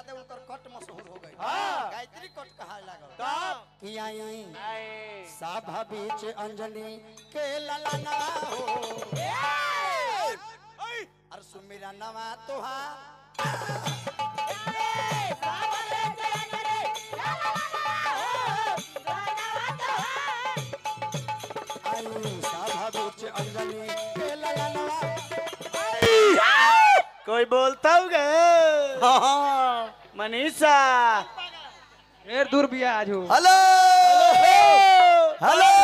ज्यादा उनकर कट मशहूर हो गई हाँ। गायत्री कट कहा लागल तब कि आई आए साभा बीच अंजनी के ललना हो और सुमिरा नवा तुहार आई साभा बीच अंजनी के ललना कोई बोलता होगा मनीषा ढेर दूर भी आज हो हेलो हेलो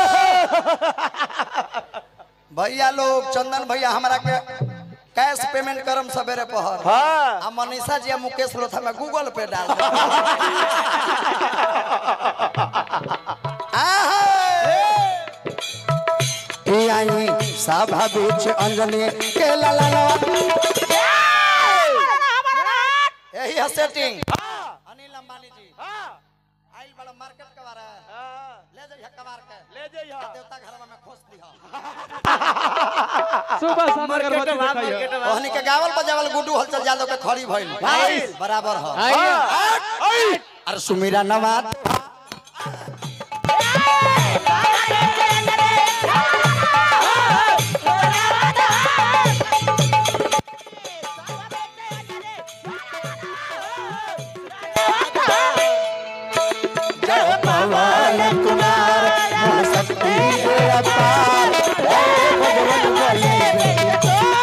भैया लोग चंदन भैया हमरा के कैश पेमेंट करम सवेरे पहर हाँ आ मनीषा जी आ मुकेश लोथा में गूगल पे डाल दे आहा। ई आई साभा बीच अंजनी के ललना यही है सेटिंग अनिल अंबानी जी आइल बड़ा मार्केट कबार ले जाइए कबार के ले जाइए देवता घरवा में खोस दिहा सुबह शाम मार्केट अगरबत्ती में, दिखाइए मार्केट में। ओहनी के गावल बजावल गुड्डू हलचल यादव के खड़ी भइल भाई। बराबर ह आइए अरे सुमीरा नवाज जय पवन कुमार मन शक्ति दे अपार जय भगवान बली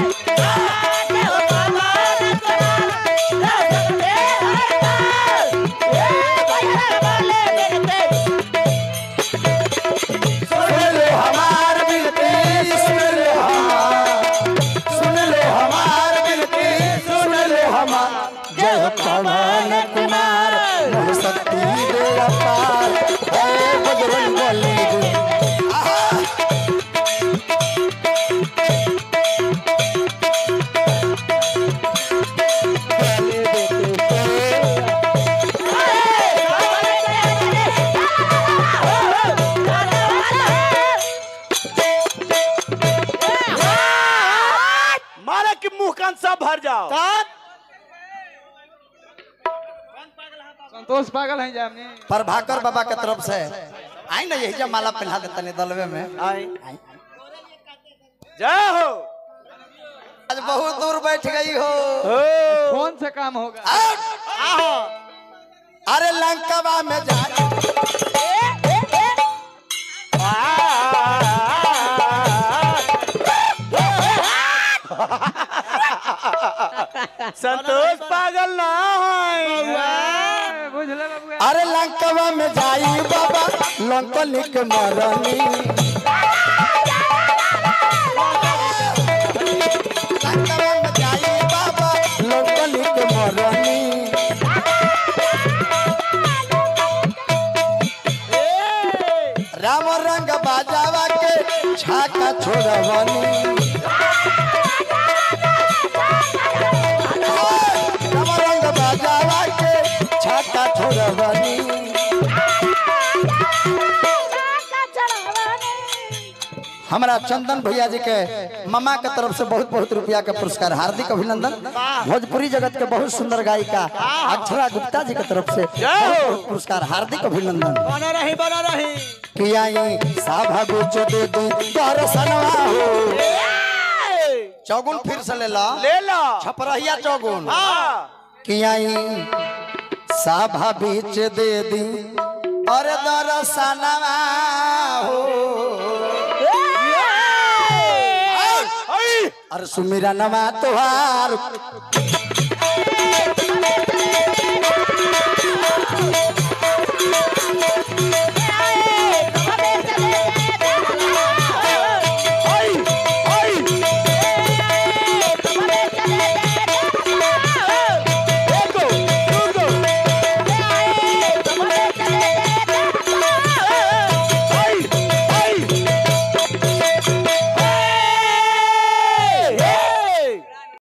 सुन ले हमार बिनती सुन ले हमार सुन ले हमार बिनती सुन ले हमार जय पवन कुमार मन शक्ति दे अपार जय बजरंग बली मारा कि मुंह कान सब भर जाओ संतोष पागल है जामने प्रभाकर बाबा के तरफ से आई ना यही जब माला पहना देता नहीं दलवे में आई जय हो आज बहुत दूर बैठ गई हो हो कौन से काम होगा आहो अरे लंकवा में जा संतोष पागल ना है बुझ ले बाबू अरे लंकवा में जाई बाबा लंकनी के मरनी लंकवा में जाई बाबा लंकनी के मरनी राम रंग बाजावा के छाका छोड़वनी राम रंग बाजावा के छाका छोड़वनी हमारा चंदन भैया जी के मामा के तरफ से बहुत बहुत रुपया के पुरस्कार हार्दिक अभिनंदन भोजपुरी जगत के बहुत सुंदर गायिका अक्षरा गुप्ता जी के तरफ से बहुत बहुत पुरस्कार हार्दिक अभिनंदन बना रही बना रही किया ये साभा गुच दे दे दर्शनवा हो चौगुन फिर से ले ला ले लो छपरहिया चौगुन हाँ किया ये साभा बीच दे दी और दर्शनवा हो आई अरे सुमिरा नमा तुहार